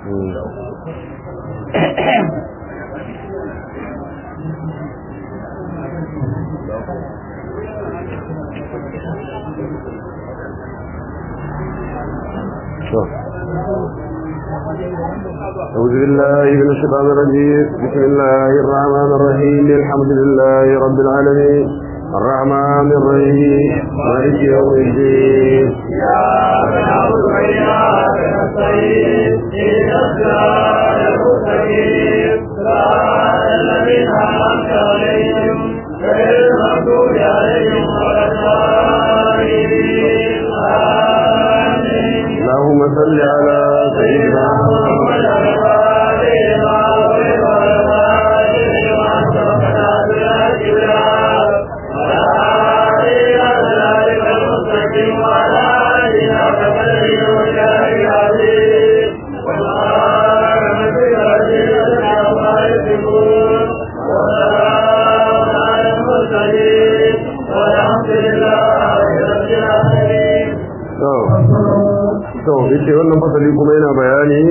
أعوذ بالله من الشيطان الرجيم بسم الله الرحمن الرحيم الحمد لله رب العالمين الرحمن الرحيم مالك يوم الدين إياك نعبد وإياك نستعين اهدنا الصراط المستقيم صراط الذين أنعمت عليهم غير المغضوب عليهم ولا الضالين آمين اللهم صل على سيدنا محمد الفاتح لما أغلق والخاتم لما سبق ناصر الحق بالحق والهادي إلى صراطك المستقيم وعلى آله حق قدره ومقداره العظيم سبحان ربك رب العزة عما يصفون وسلام على المرسلين والحمد لله رب العالمين to to yace wannan fasali kuma yana bayani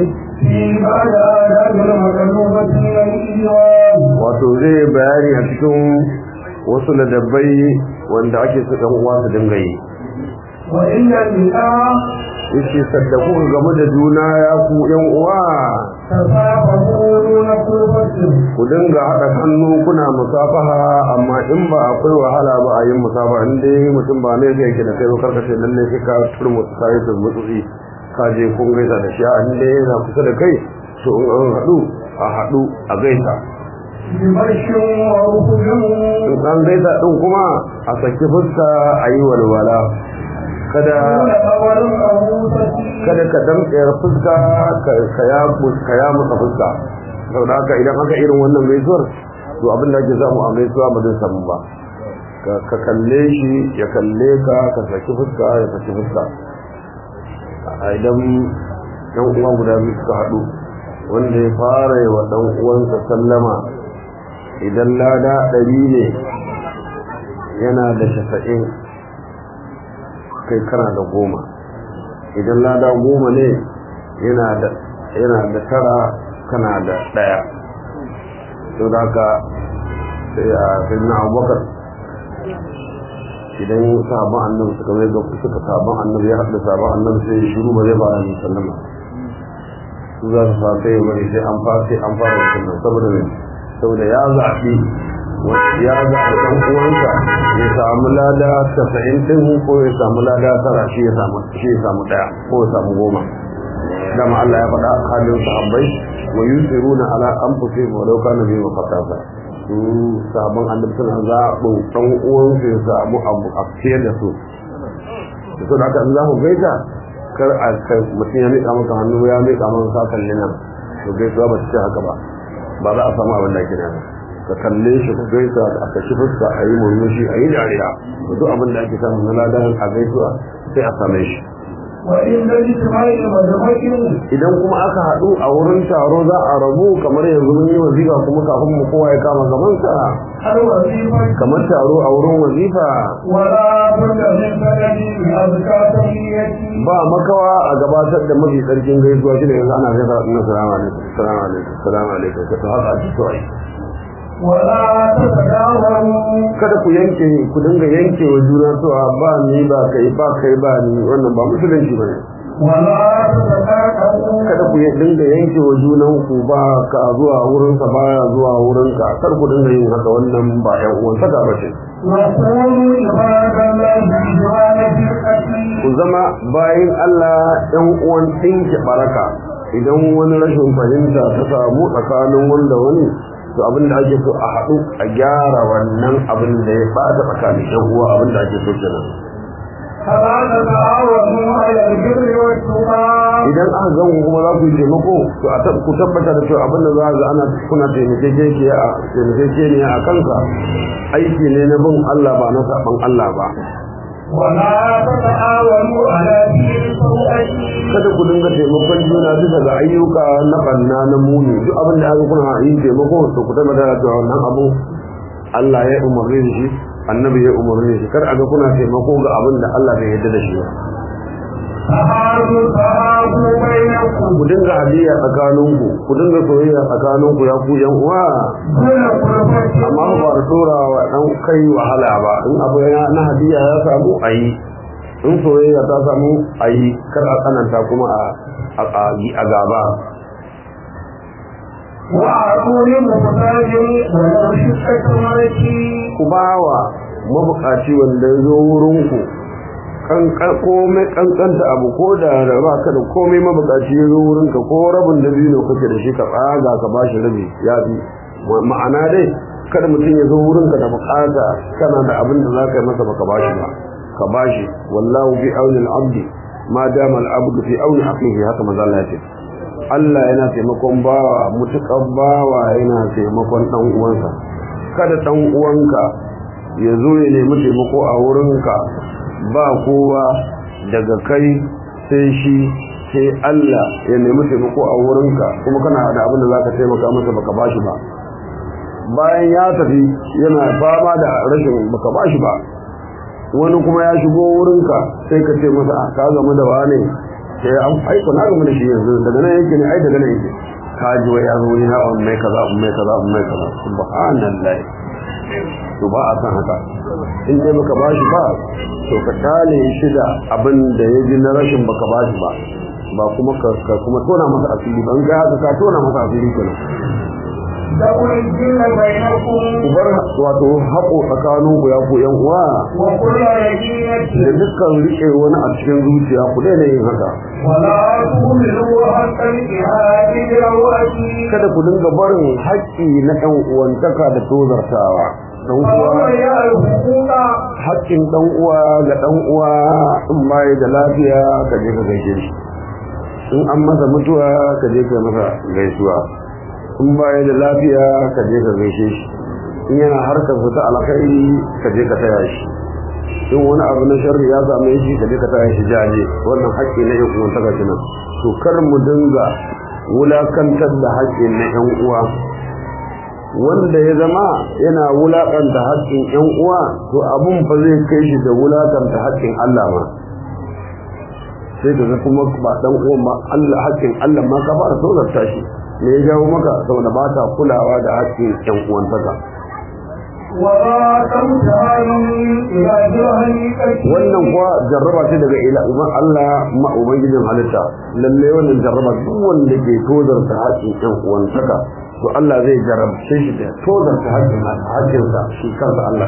wato zai bayani a cikin wasu ladabbai wanda ake su ɗan uwa su dinga yi وإن الإله yace saddaku game da juna ya ku yan uwa تفاهمون قوة ku dinga haɗa hannu kuna musafaha amma in ba akwai wahala ba a yin musafaha in dai mutum ba ne zai yake da kai ba karkashe lalle sai ka turmu sai da mutsutsi ka je kun gaisa da shi a in dai yana kusa da kai to in an haɗu a haɗu a gaisa بمرش وركب in an gaisa ɗin kuma a saki fuska a yi walwala kada دون خبر أبوسة kada ka damtsayar fuska ka ka ya ka ya maka fuska saboda haka idan aka irin wannan gaisuwar to abin da ake samu a gaisuwa ba zai samu ba ka ka kalle shi ya kalle ka ka saki fuska ya saki fuska a idan yan uwa guda biyu suka haɗu wanda ya fara yi wa ɗan uwansa sallama idan lada ɗari ne yana da shafa'in kai kana da goma idan lada goma ne yana da yana da tara kana da daya to da haka sai a sayyidina abubakar idan sahabban annabi suka zai ga suka sahabban annabi ya haɗa sahabban annabi sai ya shiru ba zai ba ni sallama su za su fara sai bari sai an fara sai an fara sallama saboda me saboda ya zaɓi ya zaɓi ɗan uwansa ya samu lada tasa'in ɗin ko ya samu lada tara shi ya samu shi ya samu ɗaya ko ya samu goma dama Allah ya faɗa halin sahabbai wa yusiruna ala anfusihim wa law kana bihim khasasa su sahabban annabi suna zaɓin ɗan uwansu ya samu abu a fiye da su da su da aka za ku gaita kar a kai mutum ya miƙa maka hannu ya miƙa maka sa kalli nan to gaisuwa ba ta ce haka ba ba za a samu abin da ake nema ka kalle shi ka gaisa a kashi fuska a yi murmushi a yi dariya da duk abin da ake samu na ladan a gaisuwa sai a same shi وإن الاجتماع مدرك idan kuma aka haɗu a wurin taro za a rabu kamar yanzu mun yi wazifa kuma kafin mu kowa ya kama gabansa الوظيفة kamar taro a wurin wazifa ولا بد من سند أذكى تحيتي ba makawa a gabatar da mafi tsarkin gaisuwa shi ne yanzu ana gaisa na salamu alaikum salamu alaikum salamu alaikum ka haka a cikin ai ولا تتداولوا kada ku yanke ku dinga yanke wa juna cewa ba ni ba kai ba kai ba ni wannan ba musulunci bane ولا تتكاكلوا kada ku dinga yanke wa junan ku ba ka zuwa wurin sa baya zuwa wurin ka kar ku dinga yin haka wannan ba ƴan uwan saka ba ce وقولوا عباد الله جعل فرقتي ku zama bayin Allah ƴan uwan dinki baraka idan wani rashin fahimta ta samu tsakanin wanda wani to abin da ake so a haɗu a gyara wannan abin da ya bata tsakanin ƴan uwa abin da ake so kenan فلا تتعاونوا على البر والتقى idan aka gan ku kuma za ku yi taimako to a tab- ku tabbata da cewa abin da za ga ana kuna taimakekeniya a taimakekeniya a kanka aiki ne na bin Allah ba na saban Allah ba ولا تتعاونوا على دين سوء kada ku dinga taimakon juna bisa ga ayyuka na banna na muni duk abin da aka kuna yin taimako to ku tabbata da cewa wannan abu Allah ya umarni da shi annabi ya umarni da shi kar a ga kuna taimako ga abin da Allah bai yarda da shi ba تهادوا تهادوا بينكم ku dinga hadiya tsakaninku ku dinga soyayya tsakaninku ya ku yan uwa دون قربة amma ba da tura wa dan kai wahala ba in abu ya na hadiya ya samu ayi in soyayya ta samu ayi kar a tsananta kuma a a a gaba وأعطوا لمحتاج ولو شقة مرتي ku bawa mabukaci wanda ya zo wurinku kan komai kankanta abu ko da da ba ka da komai mabukaci ya zo wurinka ko rabin da biyu kake da shi ka tsaga ka bashi rabi ya fi ma'ana dai kada mutum ya zo wurinka da bukata kana da abin da za ka yi masa baka bashi ba ka bashi wallahu fi auni al-abdi ma dama al-abdu fi auni akhihi haka manzo Allah ya ce Allah yana taimakon bawa mutukan bawa yana taimakon dan uwansa kada dan uwanka ya zo ya nemi taimako a wurinka ba kowa daga kai sai shi sai Allah ya nemi taimako a wurinka kuma kana da abin da zaka taimaka masa baka bashi ba bayan ya tafi yana fama da rashin baka bashi ba wani kuma ya shigo wurinka sai ka ce masa a ka zama da wane sai an aiko na gama da shi yanzu daga nan yake ne ai daga nan yake ka ji wai ya zo yana on mai kaza on mai kaza on mai kaza subhanallah to ba a san haka in dai baka bashi ba to ka tale shi da abin da ya ji na rashin baka bashi ba ba kuma ka kuma tona masa asiri ban ga haka ka tona masa asiri kenan دعوا الجن بينكم ku bar wato haƙo tsakanin ku ya ku yan uwa وكل da رجية dukkan rike wani a cikin zuciya ku daina yin haka ولا تهملوا حتى الجهاد برواتي kada ku dinga barin haƙƙi na ɗan uwantaka da tozartawa dan وهو uwa يا الحقوق haƙƙin ɗan uwa ga ɗan uwa in bai da lafiya ka je ka gaishe shi in an masa mutuwa ka je ka masa gaisuwa in bai da lafiya ka je ka gaishe shi in yana harkar su ta alkhairi ka je ka taya shi in wani abu na sharri ya same shi ka je ka taya shi jaje wannan haƙƙi na yan uwan taka kenan to kar mu dinga wulakantar da haƙƙin na yan uwa wanda ya zama yana wulakanta haƙƙin ƴan uwa to abun fa zai kai shi da wulakanta haƙƙin Allah ma sai ka ga kuma ba dan uwan ma Allah haƙƙin Allah ma ka fara tozarta shi me ya jawo maka saboda ba ta kulawa da haƙƙin ƴan uwan taka ولا تمتهنوا إلى جهنم wannan kuwa jarraba ce daga ila uban Allah ma ubangijin halitta lalle wannan jarraba duk wanda ke tozarta haƙƙin ƴan uwan taka to Allah zai jarabce shi da tozarta haƙƙin haƙƙinsa shi kansa Allah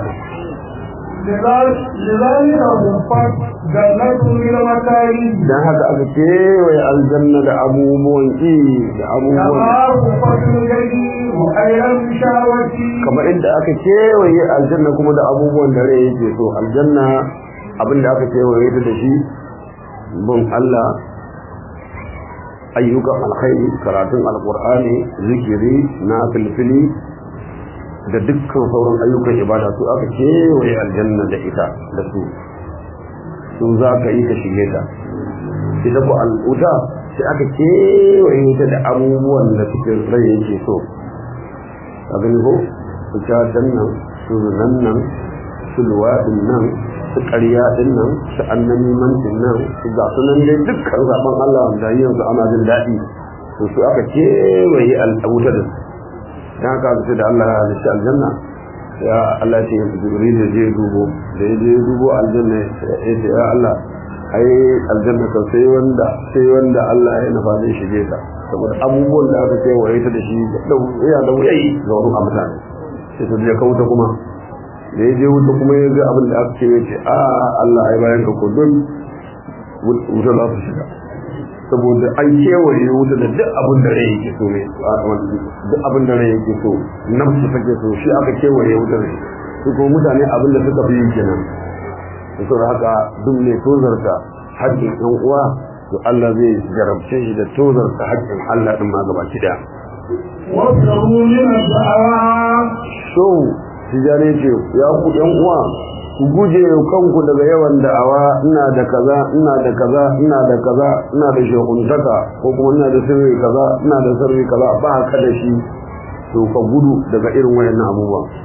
لذلك غفت جنة من المكارم dan haka aka kewaye aljanna da abubuwan ƙi da abubuwan كما غفت الجحيم خير المشاوة kamar inda aka kewaye aljanna kuma da abubuwan da rai yake so aljanna abin da aka kewaye ta da shi bin Allah ayyukan alkhairi karatun alkur'ani zikiri na filfili da dukkan sauran ayyukan ibada su aka kewaye aljanna da ita da su su za ka yi ka shige ta ita ku al'uta sai aka kewaye ta da abubuwan da suke rai yake so a gani ko su catan nan su zunan nan su luwaɗin nan su ƙarya ɗin nan su annamimancin nan su ga su nan dai dukkan zaɓen Allah da yanzu ana jin daɗi to su aka kewaye al'auta da su dan haka aka ce da Allah ya halitta aljanna ya Allah ce ya jibril ya je dubo da ya je dubo aljanna ya ce ya Allah ai aljanna kan sai wanda sai wanda Allah ya nufa zai shige ta saboda abubuwan da aka kewaye ta da shi da ya da wuyayi ga wani mutane sai ta je kauta kuma da ya je wuta kuma ya ga abin da aka ce ya ce a Allah ai bayan ka ko don wuta za su shiga saboda an kewaye wuta da duk abin da rai yake so ne duk abin da rai yake so nafsu take so shi aka kewaye wuta da shi su kuma mutane abin da suka fi yi kenan da saboda haka duk ne tozarta haƙƙin ɗan uwa to Allah zai jarabce shi da tozarta haƙƙin Allah ɗin ma gaba ki ɗaya. واصبروا من الدعوات So, tijani ce, ya ku ɗan uwa, ku guje kanku daga yawan da'awa ina da kaza, ina da kaza, ina da kaza, ina da shekuntaka, ko kuma ina da sirri kaza, ina da sirri kaza, ba ka da shi, to ka gudu daga irin wayannan abubuwa.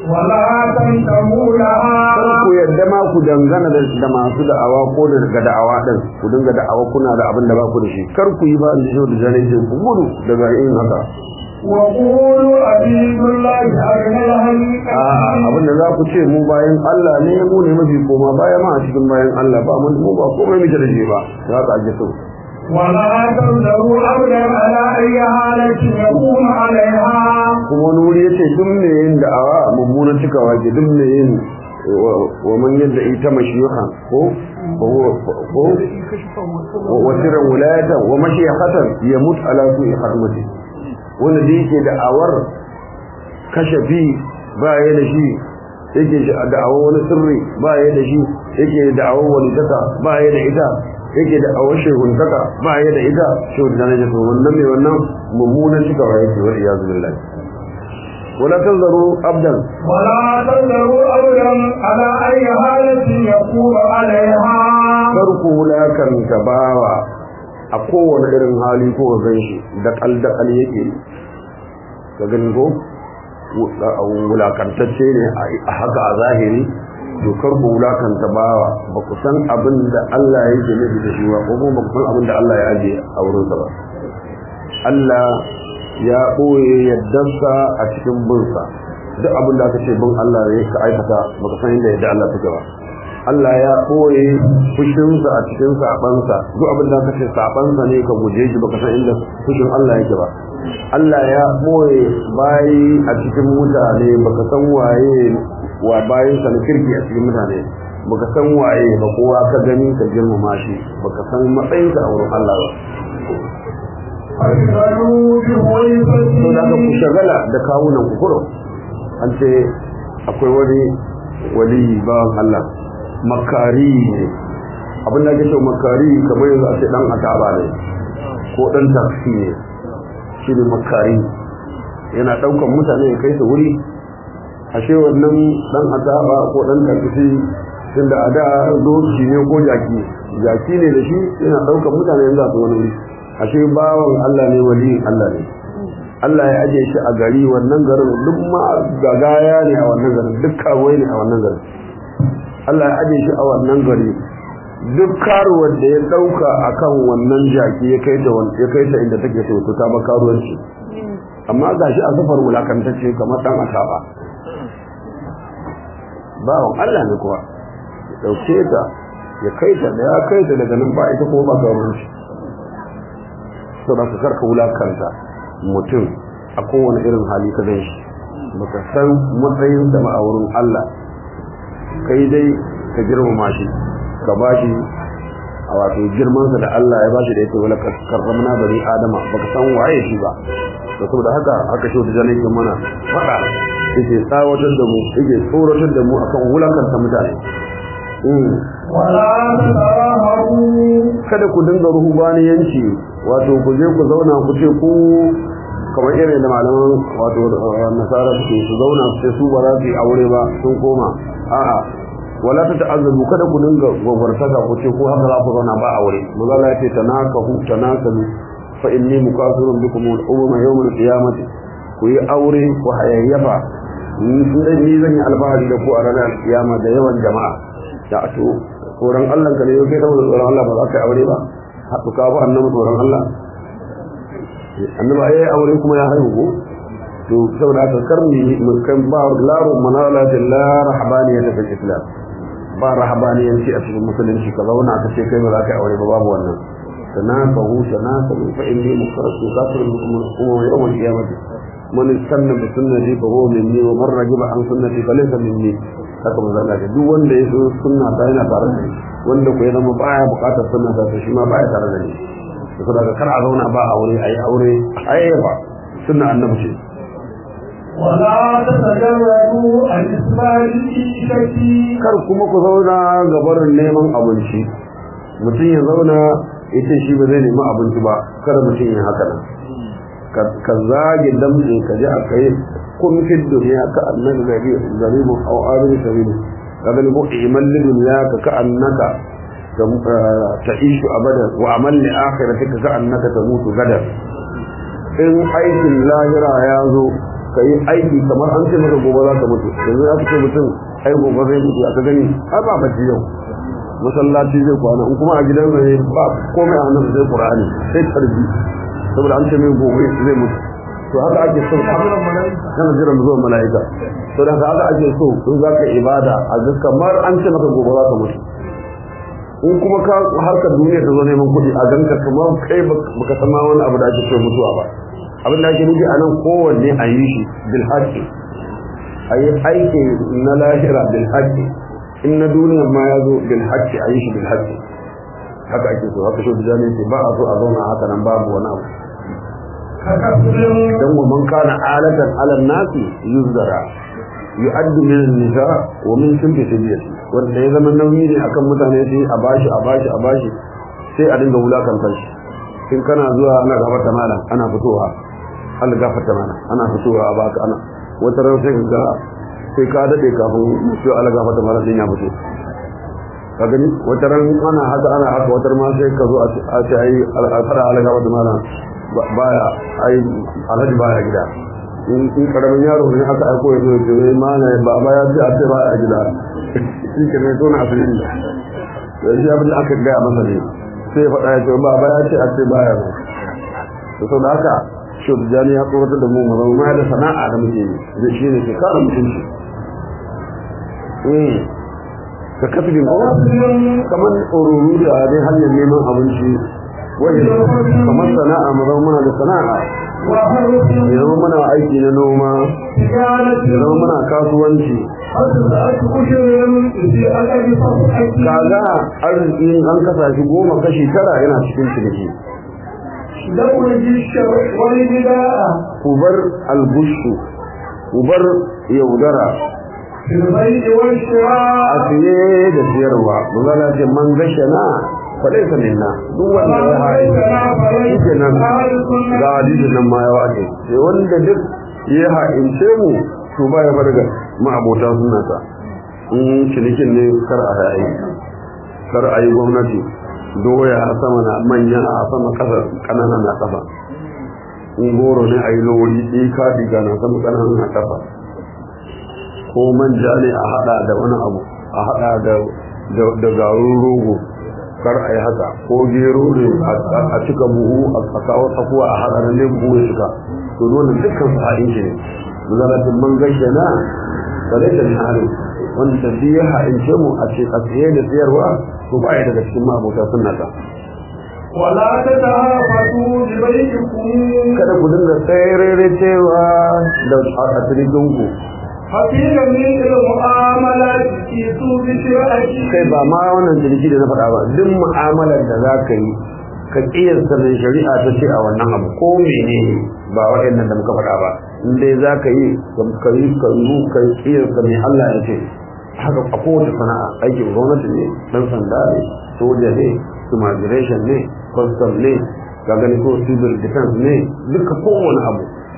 ولا تنتموا لها kar ku yadda ma ku dangana da da masu da'awa ko da daga da'awa din ku dinga da'awa kuna da abin da ba ku da shi kar ku yi ba in ji da jani ce ku gudu daga yin haka وقولوا أبيد الله أرنا الهلك a'a abin da za ku ce mu bayan Allah ne mu ne mafi koma baya ma a cikin bayan Allah ba mun mu ba komai muke da shi ba za ka ake so ولا تنذروا أبدا على أي حالة يقوم عليها kuma wani wuri yace duk me yin da'awa mummunan cikawa ke duk me yin wa- wa man yadda ita mashiyuha ko ko ko wa sirran wilayatan wa mashiyatan yamut ala su'i khatmati wanda da yake da'awar kashafi ba ya da shi yake da'awar wani sirri ba ya da shi yake da'awar wani taka ba ya da ita yake da'awar shehuntaka ba ya da ita shehu da na jaso wannan mai wannan mummunan cikawa yake wa iyazu billahi wala tanzaru abdan ولا تنذروا أبدا على أي حالة يقوم عليها farko wulakanta bawa a kowane irin hali ko ga ganshi da kaldakal yake ka gani ko wulakantacce ne a haka a zahiri dokar ku wulakanta bawa ba ku san abin da Allah ya yi nufi da shi ba ko kuma ba ku san abin da Allah ya ajiye a wurinsa ba Allah ya ɓoye yaddarsa a cikin binsa duk abin da aka ce bin Allah ne ka aikata baka san inda yadda Allah take ba Allah ya ɓoye fushinsa a cikin sabansa duk abin da aka ce sabansa ne ka guje shi baka san inda fushin Allah yake ba Allah ya ɓoye bayi a cikin mutane baka san waye wa bayin sa na kirki a cikin mutane baka san waye ba kowa ka gani ka girmama shi baka san matsayinsa a wurin Allah ba أشهدوا to da aka ku بغيبته shagala da kawunan ku kurum an ce akwai wani wali bawan Allah makari ne abin da ake cewa makari kamar yanzu a ce dan ataba ne ko dan taksi ne shi ne makari yana daukan mutane ya kai su wuri ashe wannan dan ataba ko dan taksi tunda a da doki ne ko jaki jaki ne da shi yana daukan mutane yanzu a su wani wuri ashe bawan Allah ne wali Allah ne Allah ya aje shi a gari wannan garin duk ma gagaya ne a wannan garin duk kawai ne a wannan garin Allah ya aje shi a wannan gari duk karuwar da ya dauka akan wannan jaki ya kai ta ya kai ta inda take so ta ba karuwanci amma gashi a safar wulakantacce kamar dan asaba bawon Allah ne kuwa ya dauke ta ya kai ta da ya kai ta daga nan ba ita kuma ba karuwanci saboda ka karka wulakanta mutum a kowane irin hali ka gan shi baka san matsayin da ma'aurin Allah kai dai ka girmama shi ka bashi a wato girmansa da Allah ya bashi da yake wala karramna bani adama baka san waye shi ba to saboda haka aka shi da jalaikin mana fada yake tsawatar da mu yake tsoratar da mu akan wulakanta mutane ولا تتراهبوا kada ku dinga ruhubaniyanci wato ku je ku zauna ku ce ku kamar irin da malaman wato nasara suke su zauna su ce su ba za su yi aure ba sun koma a'a wala ta ta'azzabu kada ku dinga gwagwartaka ku ce ku haka za ku zauna ba aure magana ya ce tanakahu tanakalu fa inni mukasirun bikum al-umma yawm al-qiyamati ku yi aure ku hayayyafa ni zan yi alfahari da ku a ranar kiyama da yawan jama'a da to tsoron Allah ka ne yau kai saboda tsoron Allah ba za ka yi aure ba haɗu ka ba annabi tsoron Allah annabi ai aure kuma ya haihu ko to saboda haka karmi mun kan ba laru manala da la rahbaniya ta islam ba rahbaniyanci a cikin musulunci ka zauna ka ce kai ba za ka yi aure ba babu wannan tanafahu tanafahu fa inni mukarrasu kafirun bikum umma yawm al-qiyamah man istanna bi sunnati fa huwa minni wa man ragiba an sunnati fa laysa minni haka manzo Allah ce duk wanda ya so sunna ta yana tare da ni wanda ko ya zama baya bukatar sunna ta shi ma baya tare da ni saboda kar a zauna ba aure ayi aure ayyafa sunna annabi ce ولا تتجردوا عن إسماء الإيشة kar kuma ku zauna ga barin neman abinci mutum ya zauna ita shi ba zai nemi abinci ba kada mutum ya haka nan ka zage damtse ka ji a kai kun fi duniya ka annabi gari zaribun au abin sabilu ka gani ko iman li duniya ka ka annaka ta ishu abadan wa amal li akhiratika ka annaka ta mutu gadan in aikin lahira ya zo ka yi aiki kamar an ce maka gobe za ka mutu yanzu aka ce mutum ai gobe zai mutu aka gani ai ba bacci yau masallaci zai kwana in kuma a gidan zai ba komai a hannun sai qur'ani sai tarbi saboda an ce mai gobe zai mutu to haka ake so kana jiran zuwan mala'ika to da haka ake so in za ka ibada a ga kamar an ce maka gobe za ka mutu in kuma ka harkar duniya ta zo neman kuɗi a ganka kamar kai baka san ma wani abu da ake so mutuwa ba abin da ake nufi a nan kowanne a yi shi bil haqqi a yi aiki na lahira bil haqqi in na duniya ma ya zo bil haqqi a yi shi bil haqqi haka ake so haka shi da ce ba a so a zauna haka nan babu wani abu dan wa man kana alatan ala nasi yuzdara yu'addu min an-nisa wa min shirki sabiyati wanda ya zama nauyi ne akan mutane sai a bashi a bashi a bashi sai a dinga wulakanta shi in kana zuwa ana gafarta malam ana fitowa Allah gafarta malam ana fitowa a baka ana wata ran sai ga sai ka dade kafin sai Allah gafarta malam din ya fito ka gani wata ran ana haka ana haka wata ma sai ka zo a ce ai al'asara Allah gafarta malam baya ai alhaji baya gida in karamin yaro ne aka aiko ya zo ya ce ma ne ba ba ya ji a ce baya gida shi ke ne zo na asirin da yanzu abin da aka gaya masa ne sai faɗa ya ce ba ba ya ce a ce baya ba to sau da haka shi jani ya tsoratar da mu mu zama ma da sana'a da muke yi zai shi ne ke kara mutunci ka kasbin ko kamar tsororo da dai hanyar neman abinci wajen kamar sana'a mu zama muna da sana'a ya zama muna aiki na noma ya zama muna kasuwanci kaga arziki an kasa shi goma kashi tara yana cikin ciniki ubar albushu ubar yaudara a siye da siyarwa mazala ce man gashana faɗai ka minna duk wanda ya haɗe shi nan ga hadisin nan ma ya wace sai wanda duk ya haɗince mu to ba ya bar ga ma'abota sunata in cinikin ne kar a yayi kar a yi gwamnati doya a sama na manya a sama kasa ƙananan na kafa in goro ne a yi lori ɗika diga na sama ƙananan na kafa ko manja ne a haɗa da wani abu a haɗa da garin rogo kar a yi haka ko gero ne a cika buhu a kawo tsakuwa a haɗa nan ne buhu ya cika to dole dukkan su haɗin shi ne zalatin man gaishe na bare da hari wanda tafi ya haɗince mu a ce a tsaye da tsayarwa to ba ya daga cikin mabota sunnata wala ta tafatu bi baikum kada ku dinga tsayarere cewa da a cikin ku hafiza min al-mu'amala fi su bi shir'ati kai ba ma wannan jirgi da na faɗa ba duk mu'amalar da za ka yi ka kiyasta mai shari'a ta ce a wannan abu ko mene ba waɗannan da muka faɗa ba in dai za ka yi ka yi ka yi ka yi kiyasta mai Allah ya ce haka a kowace sana'a aikin gwamnati ne dan sanda ne soja ne immigration ne custom ne ga gani ko civil defense ne duka kowane abu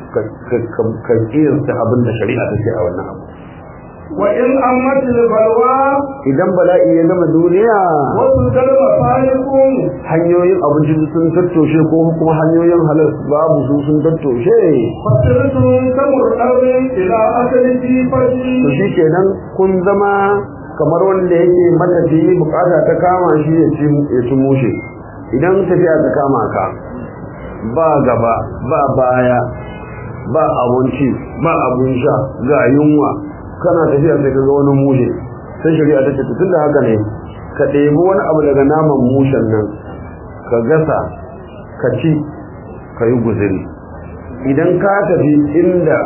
ka kiyasta abin da shari'a ta ce a wannan abu wa in ammatil balwa idan bala'i ya gama duniya wasu dalma falikun hanyoyin abinci sun tattoshe ko kuma hanyoyin halal babu su sun tattoshe fasirtun kamar ɗaurin ila asalin jifashi to shi kenan kun zama kamar wanda yake matafi bukata ta kama shi ya ci ya ci mushe idan tafiya ta kama ka ba gaba ba baya ba abinci ba abun sha ga yunwa kana tafiya sai ka ga wani mushe sai shari'a ta ce tun da haka ne ka ɗebi wani abu daga naman mushen nan ka gasa ka ci ka yi guziri idan ka tafi inda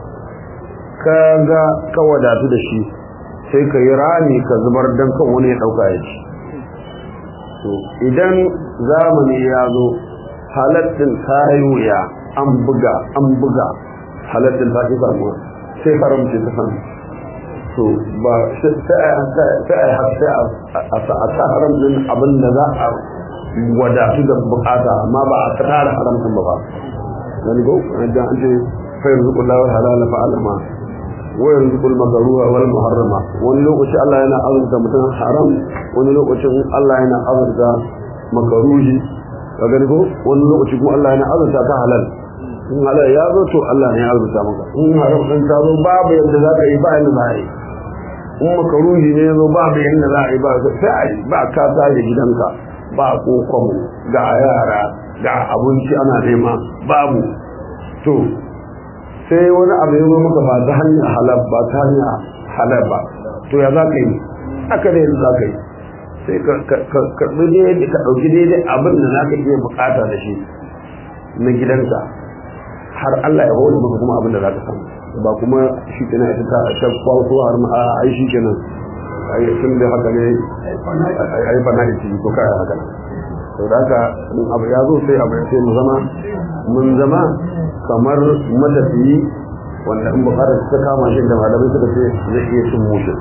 ka ga ka wadatu da shi sai ka yi rami ka zubar don kan wani ya ɗauka ya ci to idan zamani ya zo halattin ta yi wuya an buga an buga halattin ta ƙi samuwa sai haramci ta samu to ba sai a sa haramcin abin da za a wadatu da bukata amma ba a tara haramcin ba ba wani go an ce fayar zukulawar halala fa'alama wayar zukul makaruwa wal muharrama wani lokaci Allah yana azurta mutum haram wani lokacin Allah yana azurta makaruhi ka gani ko wani lokaci kuma Allah yana azurta ta halal in halal ya zo to Allah ne ya rubuta maka in haram din ta zo babu yadda za ka yi ba yadda za a yi in makaruhi ne ya zo babu yadda za a yi ba sai a yi ba ka tashi gidanka ba kokon ga yara ga abinci ana nema babu to sai wani abu ya zo maka ba ta hanyar halal ba ta hanyar halal ba to ya za ka yi aka da yadda za ka yi sai ka karɓi daidai ka ɗauki daidai abin da za ka iya bukata da shi na gidanka har Allah ya hori maka kuma abin da za ka samu ba kuma shi kenan ita ta ta kwaso har ma ai shi kenan ai tun da haka ne ai bana da ciki ko kai haka to da haka in abu ya zo sai abu sai mu zama mun zama kamar matafiyi wanda in bukatar ta kama shi da malamai suka ce zai iya cin mushin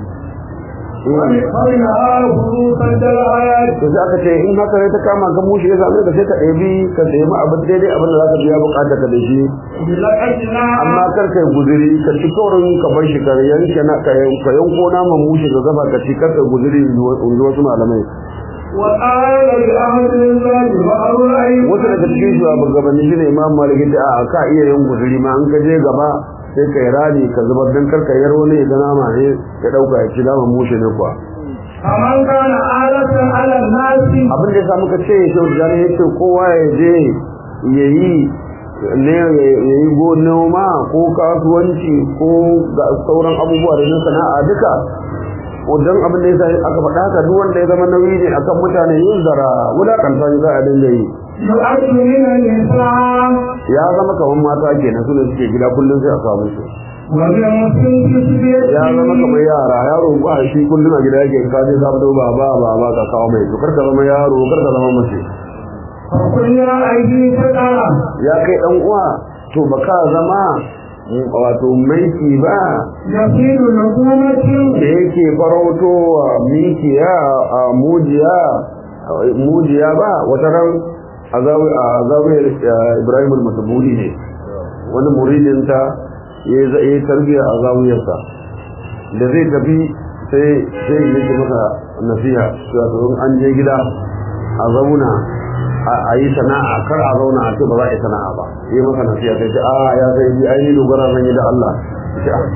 فمنها خروج الآيات to sai aka ce in haka ne ta kama ka mushi ya same ka sai ka ɗebi ka nemi abin daidai abin da za ka biya bukata ka da shi بلقتنا amma kar kai guzuri ka ci kaurin ka bar shi ka yanke na ka yan- ka yanko naman mushi ka gaba ka ci kar kai guzuri in ji wasu malamai وقال لأهل الله وأرأي wasu daga cikin shugabanni shi ne imam malik ya ce a ka iya yin guzuri ma an ka je gaba sai ka yi rani ka zubar don kar ka yar wani ya nama ne ya ɗauka ya ci naman mushi ne kuwa فمن كان آلة على الناس abin da ya samu ka ce shi da ya ce kowa ya je ya yi ne ya yi go noma ko kasuwanci ko ga sauran abubuwa da na sana'a duka wajen abin da ya sa aka faɗa haka duk wanda ya zama nauyi ne akan mutane yin zara wulakanta shi za a dinga yi يؤد من النساء ya zama kamar mata kenan su ne suke gida kullum sai a samu su وبمسلم ya zama kamar yara yaro ba shi kullum a gida yake ka je ka fito ba ba ba ba ka kawo mai to kar ka zama yaro kar ka zama mace فكنا أيدي فتاة ya kai dan uwa to baka zama wato maiki ba يصير نقومة da yake farauto wa mikiya a mujiya mujiya ba wata ran a zawiyar ibrahim al-masabuli ne wani muridinta ya yi tarbiya a zawiyarsa da zai tafi sai sai yake masa nasiha cewa to in an je gida a zauna a yi sana'a kar a zauna a ce ba za a yi sana'a ba yi masa nasiha sai ce a ya sai yi ainihin dogara zan yi da Allah ce a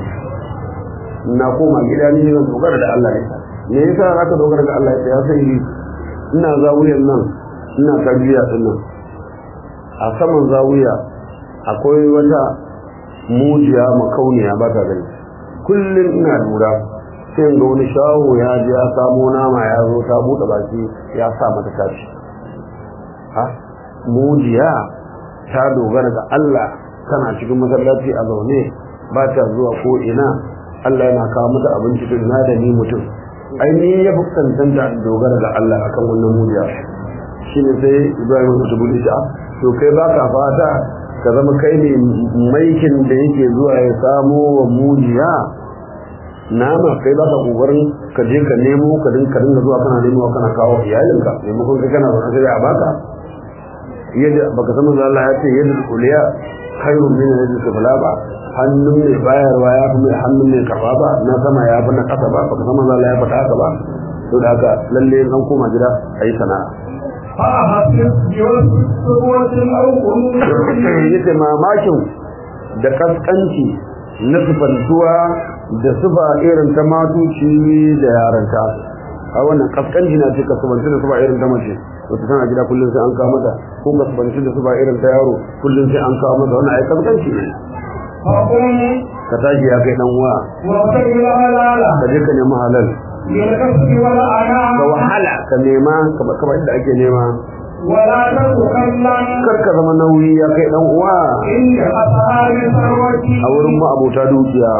na koma gida ni zan dogara da Allah ne me yasa za ka dogara da Allah ya sai yi ina zawiyar nan ina tarbiya din nan a saman zawiya akwai wata mujiya makauniya ba ta gani kullum ina lura sai ga wani shawo ya je ya samo nama ya zo ta buɗe baki ya sa mata tashi ha mujiya ta dogara ga Allah tana cikin masallaci a zaune ba ta zuwa ko ina Allah yana kawo mata abinci to ina da ni mutum ai ni ya fuskantanta in dogara ga Allah akan wannan mujiya shine sai Ibrahim ya bude shi to kai baka fata ka zama kai ne maikin da yake zuwa ya samo wa mujiya nama kai baka kokarin ka je ka nemo ka dinka dinga zuwa kana nemo kana kawo iyalinka maimakon kai kana zaune sai a baka yadda baka san manzo Allah ya ce yadda kuliya khairun min yadda sufla ba hannun mai bayarwa ya fi mai hannun mai karba ba na sama ya fi na kasa ba baka san manzo Allah ya faɗa haka ba to da haka lalle an koma gida ayi sana'a فأحسب بوسط أو قنوط yace mamakin da kaskanci na sufantuwa da sufa irin ta matuci da yaranta a wannan kaskanci na ce ka sufanci da sufa irin ta mace wata tana gida kullum sai an kawo mata ko ka sufanci da sufa irin ta yaro kullum sai an kawo mata wannan ai kaskanci ne فقم ka tashi ya kai dan uwa وابتغ الحلال ka je ka nemi halal بالكسب والعناء ka wahala ka nema kamar inda ake nema ولا تتكلم kar ka zama nauyi ya kai dan uwa عند أصحاب الثروة a wurin ma'abota dukiya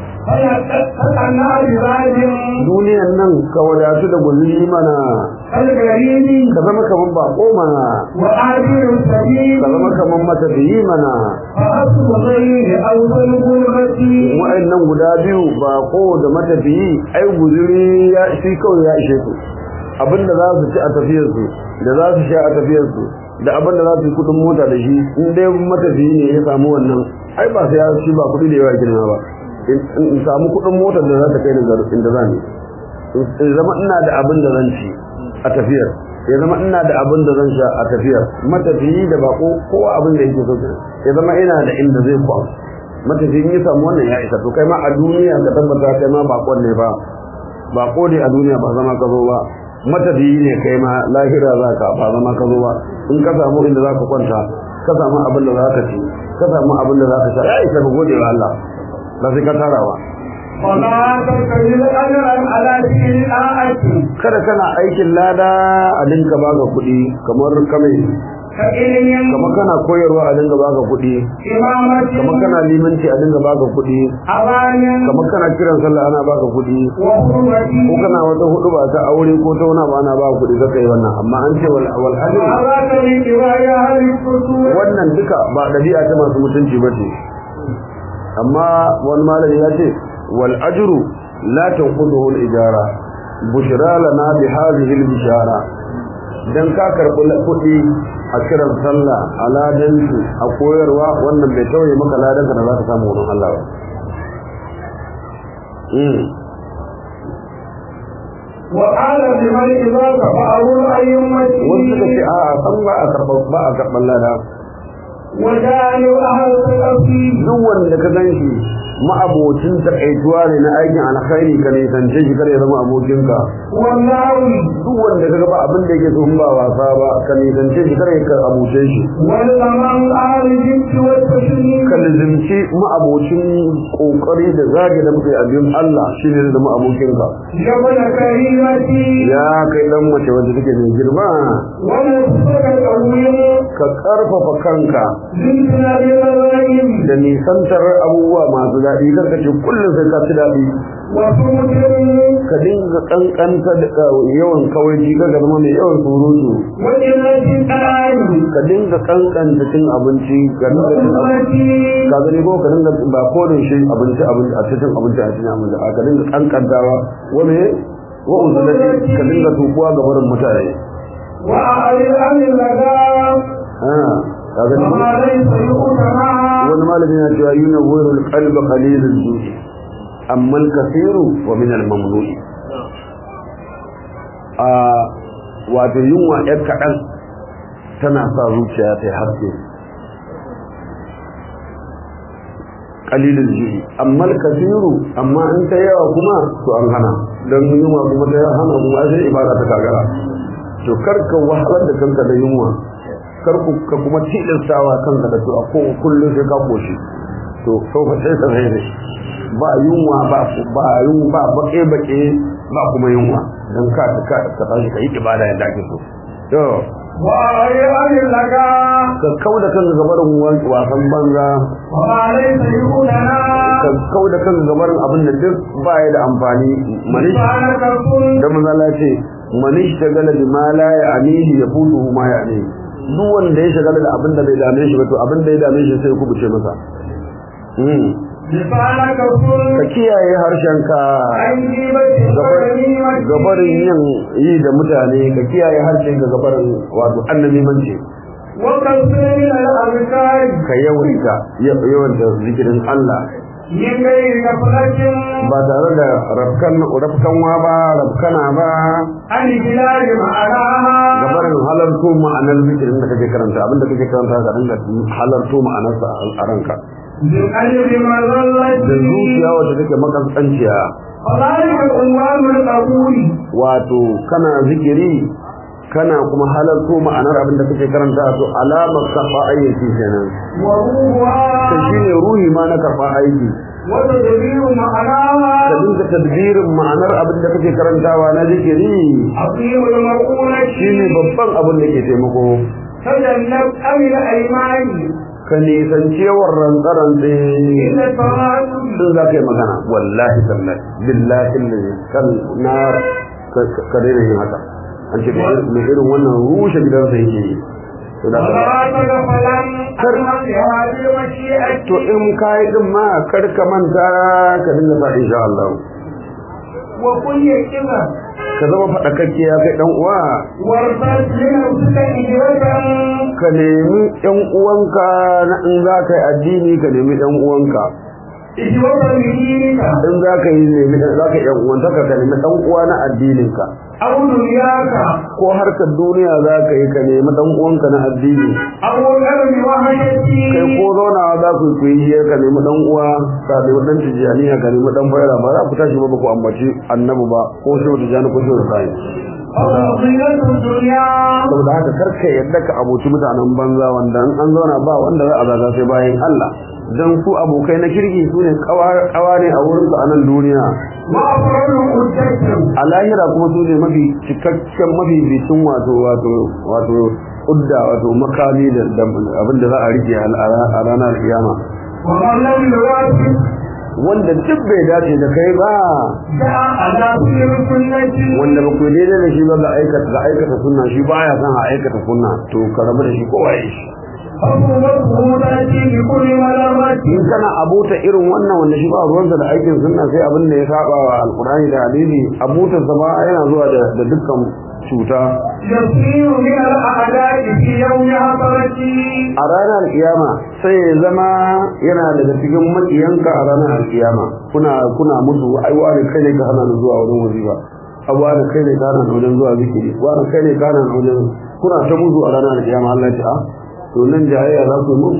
فيتقنا بذلك duniyan nan ka wadatu da gulli mana الغريب ka zama kaman bako mana وآبر السبيل ka zama kaman matafiyi mana فأصل غير أول غربة wa'annan guda biyu bako da matafiyi ai guzuri ya shi kawai ya ishe su abinda za su ci a tafiyarsu da za su sha a tafiyarsu da abinda za su yi kudin mota da shi in dai matafiyi ne ya samu wannan ai ba sai ya ci ba kudi da yawa girma ba in in samu kudin motar da za ta kai ni garin inda za ni in zama ina da abin da zan ci a tafiyar ya zama ina da abin da zan sha a tafiyar matafiyi da bako kowa abin da yake so kenan. ya zama ina da inda zai kwan matafiyin ya samu wannan ya isa to kai ma a duniya ka tabbata kai ma bakon ne ba bako ne a duniya ba zama ka zo ba matafiyi ne kai ma lahira za ka ba zama ka zo ba in ka samu inda za ka kwanta ka samu abin da za ka ci ka samu abin da za ka sha ya isa ka gode wa Allah ba sai ka tara ba ولا تتخذ أجرا على دين الآية kada kana aikin lada a dinka baka kuɗi kamar kame كإلم kamar kana koyarwa a dinga baka kuɗi إمامة kamar kana limanci a dinga baka kuɗi أوان kamar kana kiran sallah ana baka kuɗi ko وحرمة kana wata hudu ba ta aure ko ta wani ba ana baka kuɗi kaka yi wannan amma an ce wal wal ajr وهذا من كبايا أهل الفتور wannan duka ba dabi'a ta masu mutunci bace amma wani malami ya ce wal ajru la tanquduhu al ijara bushra lana bi hadhihi al bishara dan ka karɓi kuɗi a kiran sallah a ladansu a koyarwa wannan bai tauye maka ladanka da za ka samu wurin Allah ba Mm. وقال لمن إذا تفعلوا wasu suka ce أيمتي a san ba a karɓar ba a karɓar lada وجعلوا أهل التقفيل duk wanda ka gan shi ma'abocin takaituwa ne na aikin alkhairi ka nisance shi kar ya zama abokinka والنار duk wanda ka ga ba abin da yake so in ba wasa ba ka nisance shi kar ya abuce shi والأمام أهل الجبت والتشريك ka lizimci ma'abocin kokari da zage da muke abin Allah shi ne da ma'abokinka جبل كريمتي ya kai dan mace wanda take mai girma ونفسك الأول ka karfafa kanka زدنا بالغيب da nisantar abubuwa masu daɗi kar ka ce kullum sai ka ci daɗi وسمتر ka dinga kankanta da yawan kawai ka ga zama mai yawan surutu وإلة الآن ka dinga kankanta cin abinci ka dinga cin abinci وأمتي ka gani ko ka dinga ba ko da shi abinci abinci a cikin abinci a cikin abinci a ka dinga kankantawa wani wa uzulati ka dinga tukuwa ga barin mutane وأعرض عن اللغام ah ka gani ko? وما ليس يؤتمع wani malami na cewa yuna wurul qalba qalilul ju'i amma al-kathiru wa min al-mamnu'i a wato yunwa yar kaɗan tana sa zuciya ta yi haske qalilul ju'i amma al-kathiru amma in ta yawa kuma to an hana dan yunwa kuma ta hana kuma sai ibada ta kagara to karka wahalar da kanka da yunwa kar ku ka kuma tilastawa kanka da to a ko kullun sai ka koshi to sau fa sai sai ne ba yunwa ba ba yunwa ba bake bake ba kuma yunwa dan ka ka ka tashi kai ibada yadda ake so to وأعرض عن اللغام ka kauda kanka gabarin wasan banza وما ليس يؤتمع ka kauda kanka gabarin abin da duk ba ya da amfani manish سبحانك كن da manzo Allah ce manish tagala bi ma la ya'nihi yafutuhu ma ya'ni duk wanda ya shagala da abin da bai dame shi ba to abin da ya dame shi sai ku buce masa mm لسانك ka كن kiyaye harshenka عن جيبة وغنيمة gabarin yin yi da mutane ka kiyaye harshenka gabarin wato annabi mance وكثير من الأذكار ka yawaita yawan da zikirin Allah من غير غفلة ba tare da rafkan rafkanwa ba rafkana ba عن بلاد معناها gabarin halarto ma'anar zikirin da kake karanta abinda kake karanta ka dinga halarto ma'anarsa a ranka بقلب da مظلة zuciya wacce take makasanciya وذلك عنوان القبول wato kana zikiri kana kuma halarto ma'anar abin da kake karanta to alamar karɓa ayyuki kenan وروحها kai shine ruhi ma na karɓa aiki وتدبير ka معناها dinga tadbirin ma'anar abin da kake karantawa na zikiri عظيم المقولة shine babban abin da ke taimako تجنب أمن الأيمان ka nisanci yawan rantsarantse إلا التواصل sun za ka yi magana wallahi tallahi billahi lillahi kan na ka daina yin haka an ce mai irin wannan rushe gidansa yake yi to da ولا تغفلا عن هذه المشيئة to in ka yi din ma kar ka manta ka dinga sa insha Allah وكل كذا ka zama faɗakakke ya kai ɗan uwa وارتد لنفسك إجرة ka nemi ɗan uwanka na in za ka yi addini ka nemi ɗan uwanka إجوة بدينك in za ka yi nemi za ka yan uwantaka ka nemi dan uwa na addininka أو دنياك ko harkar duniya za ka yi ka nemi dan uwanka na addini أو الأرض وحشتي kai ko zaunawa za ku yi hiyar ka nemi dan uwa ka nemi dan tijjaniya ka nemi dan faira ba za ku tashi ba ba ku ambaci annabi ba ko shi wata jani ko shi wata sai أو زينة الدنيا saboda haka karka yadda ka abuci mutanen banza wanda in an zauna ba wanda za a zaga sai bayan Allah dan su abokai na kirki su ne kawa ne a wurin a nan duniya وأفرد قدتهم a lahira kuma su ne mafi cikakken mafi bitin wato wato wato udda wato makami da abin da za a rike a ranar kiyama ومن لم يوافق wanda duk bai dace da kai ba جاء على كل سنة wanda ba ku yi daidai da shi ba ga aikata ga aikata sunna shi baya son a aikata sunna to ka rabu da shi kowa ya shi فهو تأتي بكل ملامة in kana abuta irin wannan wanda shi ba ruwansa da aikin sunna sai abin da ya saba wa alkurani da hadisi abutar sa ba yana zuwa da da dukkan cuta يصير من الأعداء في يوم حضرتي a ranar kiyama sai ya zama yana daga cikin makiyanka a ranar kiyama kuna kuna musu ai wani kai ne ka hana ni zuwa wurin wazifa abu wani kai ne ka hana ni wajen zuwa zikiri wani kai ne ka hana ni wajen kuna ta musu a ranar kiyama Allah ya ce a to nan jahayya za ku yi mun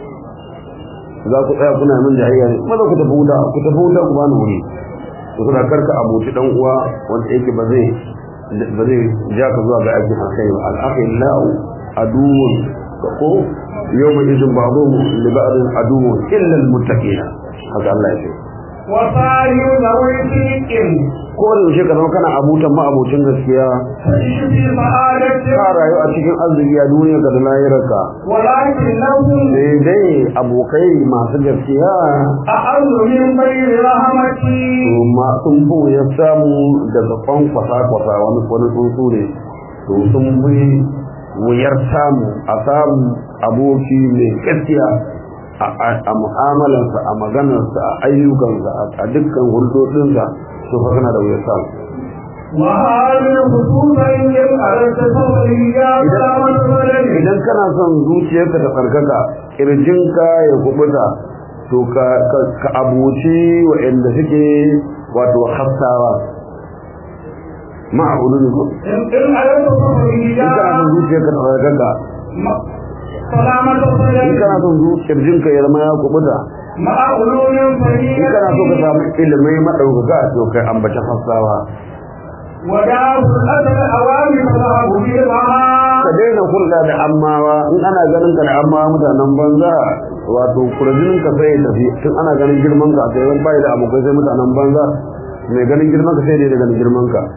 za ku tsaya kuna min jahayya ne maza ku tafi wuta ku tafi wuta ku bani wuri to kuna karka abuci dan uwa wanda yake ba zai ba zai ja ka zuwa ga aikin alkhairi ba al-akhillau aduwwun ko yawma idin ba'dhum li ba'dhin aduwwun illa al-muttaqin haka Allah ya ce وصاروا ذوي صدق ko da yaushe ka zama kana abutan ma abocin gaskiya فإن في سعادة ka rayu a cikin arziki a duniya ka da lahirarka ولكنهم sai dai abokai masu gaskiya أعز من غير رحمتي to ma sun bu ya samu daga kwankwasa kwasa wani wani tsuntsu ne to sun bi wuyar samu a samu aboki mai gaskiya a a- a mu'amalarsa a maganarsa a ayyukansa a- a dukkan hulɗoɗinsa to fa kana da wuyar samu وهذه خصوصا إن أردت صبري يا سلامة بدني idan kana son zuciyarka ta tsarkaka kirjinka ya kubuta to ka ka- ka abuci waɗanda suke wato hassawa ma'abudu ne ko إن إن أردت صبري in يا kana son zuciyarka ta tsarkaka سلامة in بدني kana son zuciyar jinka ya zama ya kubuta مع علوم in kana so ka فريدة samu ilimai maɗaukaka to kai ambaci hassawa وداء الأثر أوامر فذهب بالمعاد ka daina hulɗa da ammawa in ana ganin ka da ammawa mutanen banza wato kurjinin ka sai ya tafi tun ana ganin girman ka sai zan bai da abokai sai mutanen banza mai ganin girman ka sai dai da ganin girman ka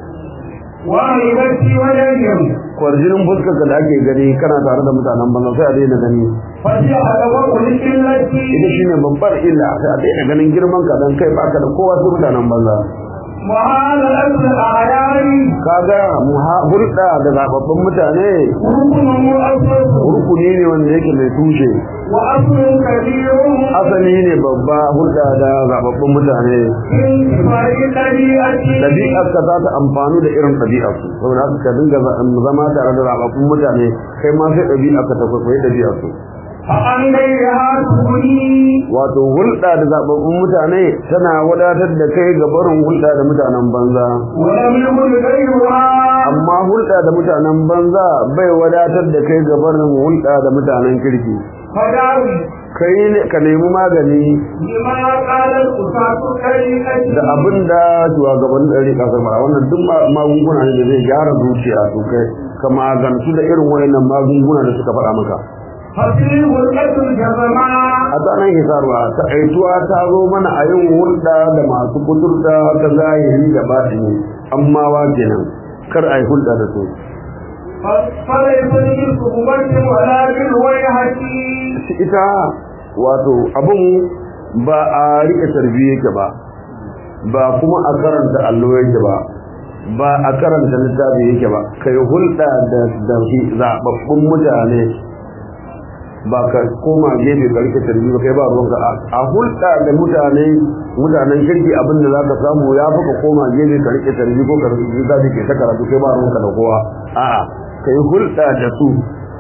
وعيبتي وجنهم kwarjinin fuskar ka da ake gani kana tare da mutanen banza sai a daina gani فجاء وقل التي ita shine babbar illa sai a daina ganin girman ka dan kai baka da kowa sai mutanen banza وهذا الأمر أعياني kaga muha- hulɗa da zababbun mutane ركن مؤسس rukuni ne wanda yake mai tushe وأصل كبير asali ne babba hulɗa da zababbun mutane من كفاء طبيعتي ɗabi'arka za ta amfani da irin ɗabi'arsu saboda haka ka dinga za- zama tare da zababbun mutane kai ma sai ɗabi'arka ta kwaikwayi ɗabi'arsu فعن غيرها تغني wato hulɗa da zababbun mutane tana wadatar da kai ga barin hulɗa da mutanen banza ولم يكن غيرها amma hulɗa da mutanen banza bai wadatar da kai ga barin hulɗa da mutanen kirki فداوي kai ne ka nemi magani بما قال الأساس الطريقة da abin da shugabannin ɗari ƙasar mara wannan duk ma- magunguna ne da zai gyara zuciya to kai ka magantu da irin wayannan magunguna da suka faɗa maka ففيه القتل الجزماء a tsanan hisarwa ta aituwa ta zo mana a yin hulɗa da masu kuturta ta zahiri da batini amma wa kenan kar a yi hulɗa da su فليس لي صعوبة ولا بالويهة ita wato abin ba a rike tarbi yake ba ba kuma a karanta allo yake ba ba a karanta littafi yake ba kai hulɗa da da zababbun mutane ba ka koma gefe ka rike tarbi ba kai ba ruwanka a- a hulɗa da mutane mutanen kirki abin da za ka samu ya fi ka koma gefe ka rike tarbi ko ka rike zafi ke ta karatu kai ba ruwanka da kowa a'a kai hulɗa da su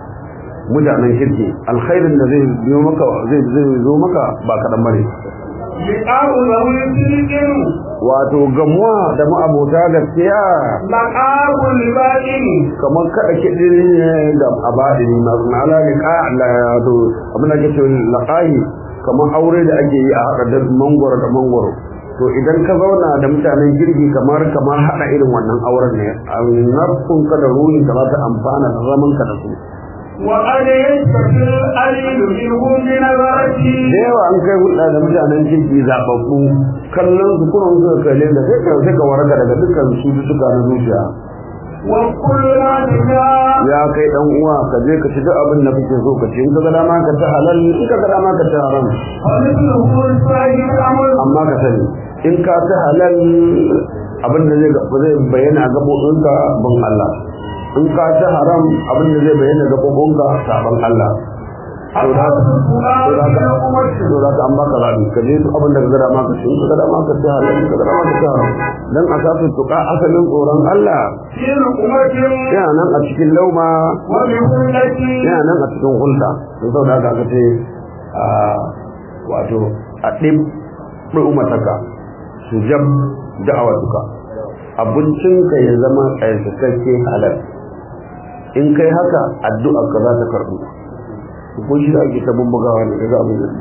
mutanen kirki alkhairin da zai biyo maka zai zai zo maka ba kaɗan bane لقاء ذوي صدق wato gamuwa da ma'abota gaskiya لقاء الباطن kamar kada kiɗi ne da abadin na ala liqa la to abin da ke cewa laqahi kamar aure da ake yi a haɗa da mangoro da mangoro to idan ka zauna da mutanen girgi kamar kamar haɗa irin wannan auren ne nafsun ka da ruhin ka za ta amfana da zaman ka da su وقد يستفي القليل منهم بنظرته da yawa an kai hulɗa da mutanen kirki zaɓaɓɓu kallon su kuma suka kalle da sai ka sai ka waraka daga dukkan cututtuka na zuciya وكل ما تشاء ya kai dan uwa ka je ka ci duk abin da kake so ka ci in ka ga dama ka ci halal in ka ga dama ka ci haram ومثله الصحيح الأمر amma ka sani in ka ci halal abin da zai zai bayyana a gaɓoɓinka ban Allah in ka ci haram abin da zai bayyana a gaɓoɓinka saban Allah to da haka to da haka to da haka an baka zaɓi ka je duk abin da ka ga dama ka ci in ka ga dama ka ci halal in ka ga dama ka ci haram dan asasin tuka asalin tsoron Allah في رقمة yana nan a cikin lauma وبهلة yana nan a cikin hulɗa don sau da haka aka ce a wato a ɗin ɗu'umataka su jab da'awatuka abincinka ya zama tsayakakke halal in kai haka addu'a ka za ta karɓu ko shi da ake ta bubbugawa ne daga abin da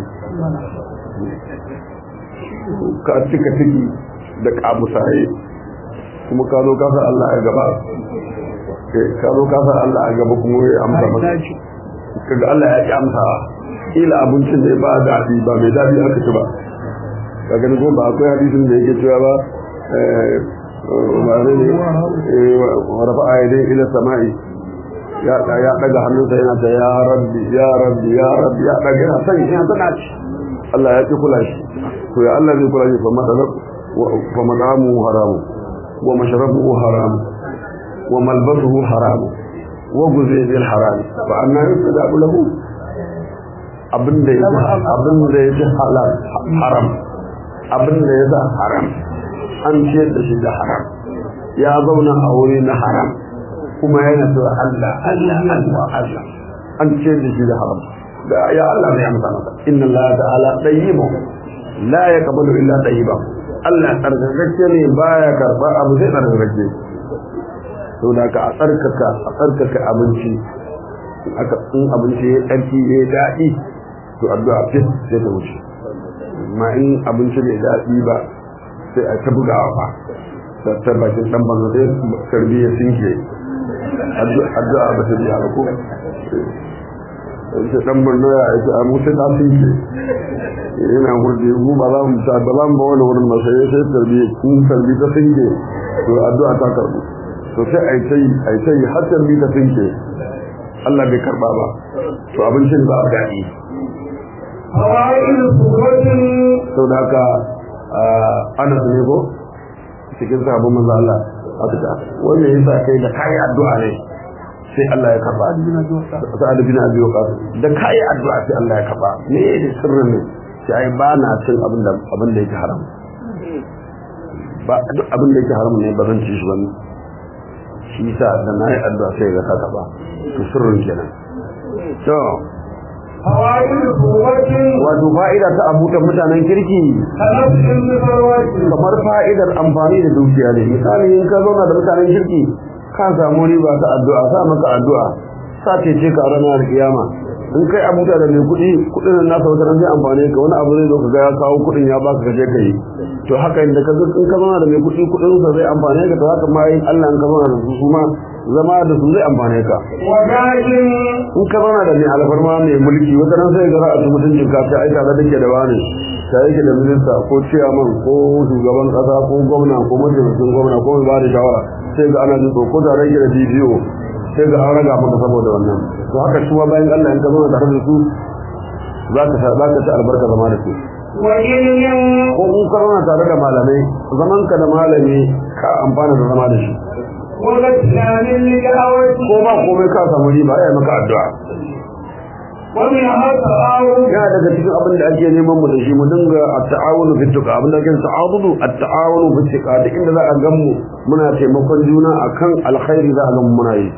ka cika ciki da kamusaye kuma ka zo kasa Allah a gaba ka zo kasa Allah a gaba kuma ya amsa maka kaga Allah ya ki amsa ila abincin da ba daɗi ba mai daɗi aka ci ba ka gani ko ba akwai hadisin da yake cewa ba eh ba ne eh wa rafa'a yadayhi ila sama'i ya ya daga hannunsa yana ta ya rabbi ya rabbi ya rabbi ya daga yana san yana tana ci Allah ya ki kula shi to ya Allah zai kula shi fa madalab fa madamu haramu wa mashrabuhu haram wa malbasuhu haram wa guzi bil haram fa anna yusadabu lahu abinda ya abinda ya halal haram abinda ya da haram an ce da shi da haram ya zauna a wuri na haram kuma yana cewa Allah Allah Allah Allah an ce da shi da haram da ya Allah ne amsa masa inna Allah ta'ala tayyibun la yaqbalu illa tayyiban Allah tsarkakakke ne baya karba abu sai tsarkakakke to da ka a tsarkaka a tsarkaka abinci aka in abinci ya tsarki ya daɗi to addu'a fit sai ta wuce amma in abinci bai daɗi ba sai a ta bugawa ba da ta bakin dan banza sai karbi ya sinke addu'a ba ta biya ba ko sai dan banza ya aiki a musu ta sinke yana hurje mu ba za mu ta ba za mu ba wani wurin masa ya sai tarbiya kun tarbi ta sinke to addu'a ta karbu to sai ai sai ai sai har tarbi ta sinke Allah bai karba ba to abincin ba a daɗi فوائد صورة sau da haka anas ne ko cikin sabon manzo Allah aka ta wanda yasa kai da kai addu'a ne sai Allah ya karba sa'ad bin abi waqas da kai addu'a sai Allah ya karba me ne sirrin ne sai ai ba na cin abin da abin da yake haram ba duk abin da yake haram ne ba zan ci shi ba shi yasa da na yi addu'a sai ga ka karba to sirrin kenan to فوائد صورة wato fa'ida ta abutan mutanen kirki كنفس بثروة kamar fa'idar amfani da dukiya ne misali in ka zauna da mutanen kirki ka samu riba ta addu'a sa maka addu'a sa ce ce ka ranar kiyama in kai abuta da mai kuɗi kuɗin nan nasa wata zai amfane ka wani abu zai zo ka ga ya kawo kuɗin ya baka ka je ka yi to haka inda ka in ka zauna da mai kuɗi kuɗin sa zai amfane ka to haka ma yin Allah in ka zauna da su su ma zama da su zai amfane ka وجاهل in ka zauna da mai alfarma mai mulki wata nan sai ga ra'ayi mutuncin ka ta aika da dake da wani ta yake da minista ko ciyaman ko shugaban kasa ko gwamna ko mataimakin gwamna ko mai ba da shawara sai ga ana jin ko da rage da bidiyo sai ga an raga maka saboda wannan to haka shi bayan Allah in ka zauna tare da su za ka za ka ci albarka zama da su وعلم ko in ka zauna tare da malamai zaman ka da malami ka amfana da zama da shi وغسلان للدعوة ko ba komai ka samu riba ya maka addu'a ومنها تعاون yana daga cikin abin da ake neman mu da shi mu dinga at-ta'awunu fi tuqa abin da ake ta'awunu at-ta'awunu fi tuqa duk inda za a gan mu muna taimakon juna akan alkhairi za a gan mu muna yi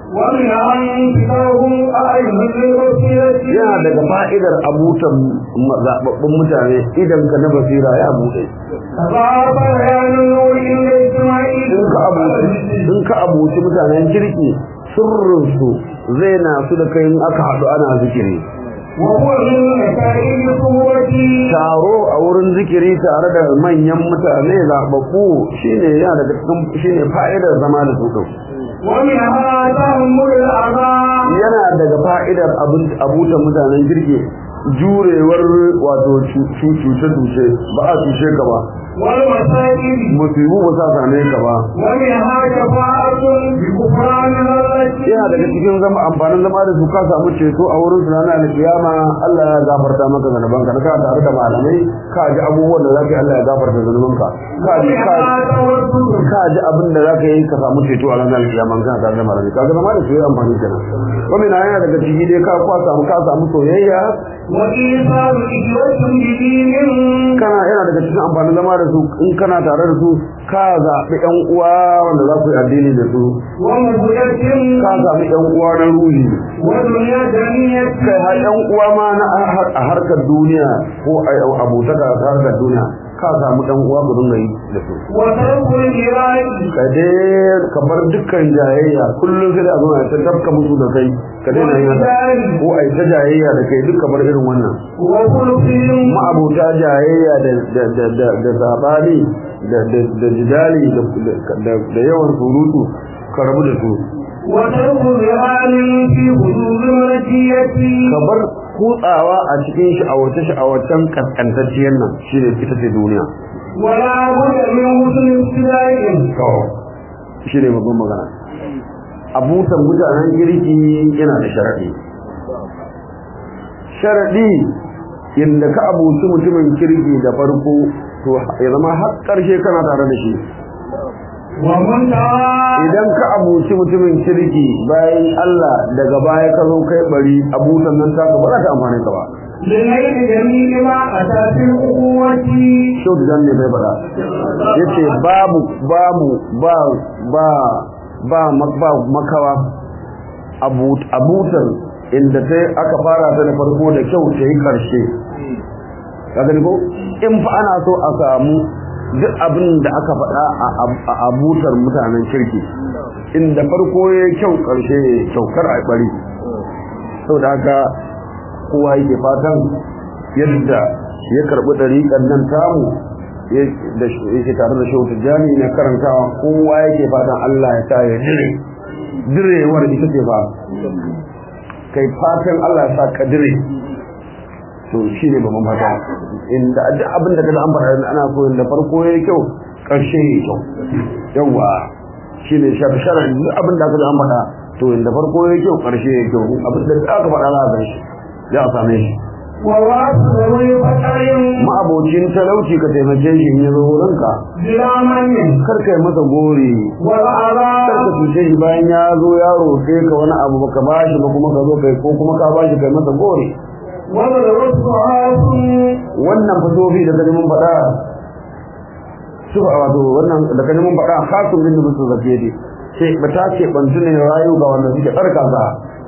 ومن أنفسهم أعين للبصيرة yana daga fa'idar abutan zababbun mutane idan ka na basira ya bude تضاعف بيان النور عند اجتماعه in ka abuci in ka abuci mutanen kirki sirrinsu zai na su da kai in aka haɗu ana zikiri وهو من نتائج قوتي taro a wurin zikiri tare da manyan mutane zaɓaɓɓu shine yana daga cikin shine fa'idar zama da su ɗin. ومنها تحمل الأعضاء yana daga fa'idar abin- abutan mutanen kirki jurewar wato cuce-cuce ba a cuce ka ba والمسائل musibu ba sa same ka ba ومنها شفاعة بكفران التي yana daga cikin zama amfanin zama da su ka samu ceto a wurin su ranar alkiyama Allah ya gafarta maka zanuban ka ka tare da malamai ka ji abubuwan da zaka yi Allah ya gafarta zanuban ka ka ji ka ومنها توسل ka ji abin da zaka yi ka samu ceto a ranar alkiyama ka tare da malamai ka ga zama da su yi amfani kenan kuma na yana daga ciki dai ka kwa samu ka samu soyayya وإيصال إخوة بدين kana yana daga cikin amfanin zama da su in kana tare da su ka zaɓi ƴan uwa wanda za ku yi addini da su ومبدة ka zaɓi ƴan uwa na ruhi ودنيا دنيا kai har ƴan uwa ma na a harkar duniya ko a abotaka a harkar duniya ka samu ɗan uwa ku dinga yi da su وترك الجراء ka dai ka bar dukkan jayayya kullum sai da a zo a ta tafka musu da kai ka daina yin haka ko a yi ta jayayya da kai duka bar irin wannan وخلقهم ma'abuta jayayya da da da da da sabani da da da jidali da da da yawan surutu ka rabu da su وترك ذهان في حدود المرجية ka bar kutsawa a cikin sha'awace sha'awacen kaskantacciyar nan shine ita ce duniya ولا بد من حسن ابتداء shi ne babban magana abutan mutanen girki yana da sharaɗi sharaɗi inda ka abuci mutumin kirki da farko to ya zama har ƙarshe kana tare da shi ومنتهى idan ka abuci mutumin kirki bayan Allah daga baya ka zo kai bari abutan nan ta ba za ta amfani ka ba لنيل جميع ما أتى في الأخوة shau da ne bai faɗa yace babu babu ba ba ba ba makawa abut abutan inda sai aka fara ta da farko da kyau ta yi karshe ka gani ko in fa ana so a samu duk abin da aka faɗa a abutar mutanen kirki inda farko ya yi kyau karshe ya yi kyau kar a bari saboda haka kowa yake fatan yadda ya karɓi ɗariƙar nan tamu yake tare da shehu tijjani na karantawa kowa yake fatan Allah ya sa ya dire direwar ita ce ba kai fatan Allah ya sa ka dire to shi ne babban fata inda duk abin da kaga an faɗa ana so inda farko yayi kyau ƙarshe yayi kyau yawa shi ne sharar duk abin da kaga an faɗa to inda farko yayi kyau ƙarshe yayi kyau abin da aka faɗa za a san shi za a same shi وواصل فتر ma'abocin talauci ka taimake shi in ya zo wurinka بلا من kar ka yi masa gori kar والعذاب ka cuce shi bayan ya zo ya roƙe ka wani abu baka bashi ba kuma ka zo kai ko kuma ka bashi kai masa gori وضربت عاص wannan fasofi da kaji mun faɗa su wato wannan da kaji mun faɗa khasun bin bisu zakiyati sai ba ta ce bantu ne rayu ga wanda suke tsarka sa